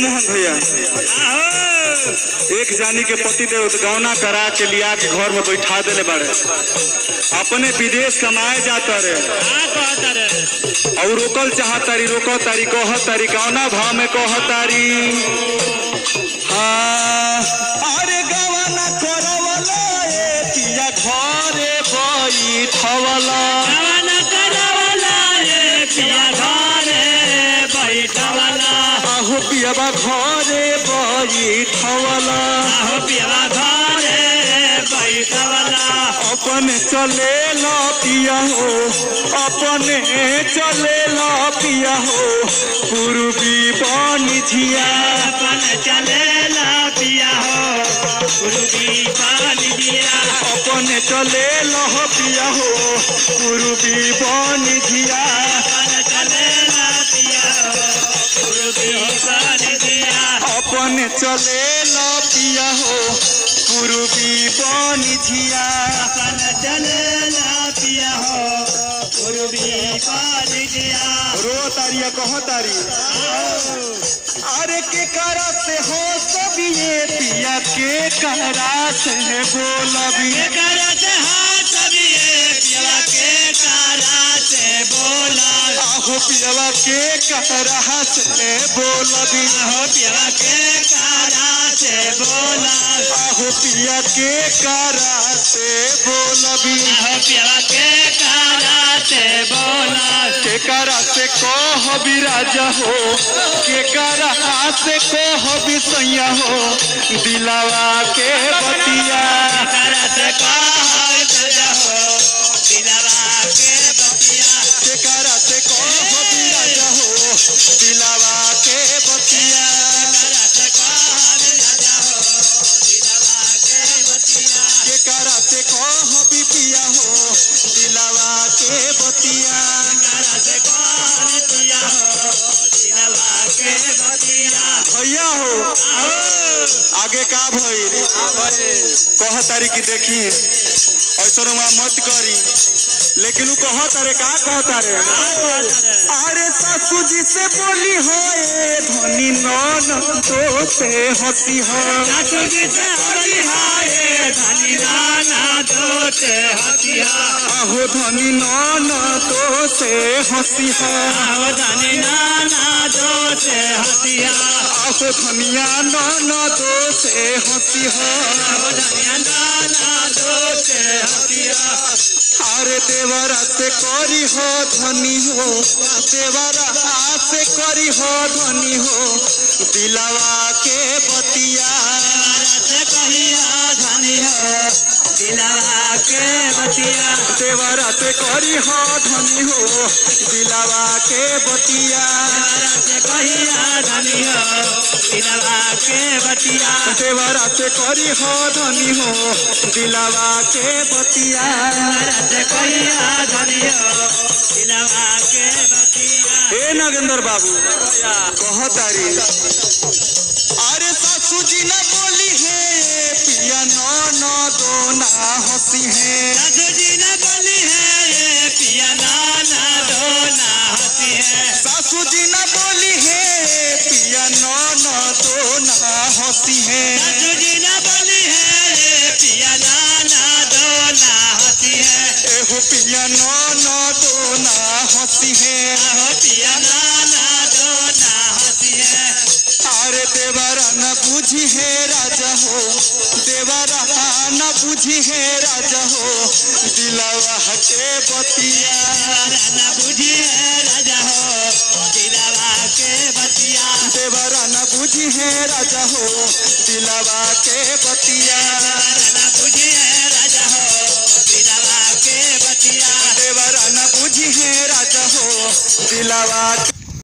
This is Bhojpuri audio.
मोहन भैया एक जानी के पति देव गौना करा के लिया के घर में बैठा देले बाड़े अपने विदेश कमाए जाता रे और रोकल चाहतारी रोको तारी कह तारी गौना भाव में कह तारी हाँ अरे गवाना करवला ए पिया घरे बैठवला आहो पियाबा घरे बैठवला अपने चले ला पिया हो अपने चले ला पिया हो पूर्वी बनी झिया अपने चले ला पिया हो पूर्वी बनी झिया अपने चले ला पिया हो पूर्वी बनी झिया रो तारिया कह तारी अरे के करा से हो सब ये पिया के करा से बोलबी आहो पियावा के करा से बोलबी आहो पिया के करा से बोलबी के करा से कहबी राजा हो के करा से कहबी सैया हो दिलावा के बतिया के करा से कहबी राजा हो दिलावा के बतिया के करा से कहबी पिया हो दिलावा के बतिया भैया हो आगे का भइल कह तारी की देखी ऐसा मत करी लेकिन उ कह तारे का कह तारे अरे सासू जी से बोली हो ए धनी नन तो से हंसी हो आहो धनी नन तो से हंसी हो आहो धनिया नन तो से हंसी हो अरे देवरा से करी हो धनी हो देवरा से करी हो धनी हो दिलावा के बतिया देवरा से करी हो धनी हो दिलावा के बतिया देवरा से करी हो धनी हो दिलावा के बतिया हे नागेंद्र बाबू कह तारी अरे सासू जी ना बोली है पिया नो नो दो ना हंसी है सासू जी ना बोली है पिया नो नो दो ना हंसी है एहो पिया नो नो दो ना हंसी है अरे देवरा न बुझी है राजा हो देवरा न बुझी है राजा हो दिलावा के बतिया देवरा न बुझी है राजा हो दिलावा के बतिया देवरा न बुझी है राजा हो दिलावा के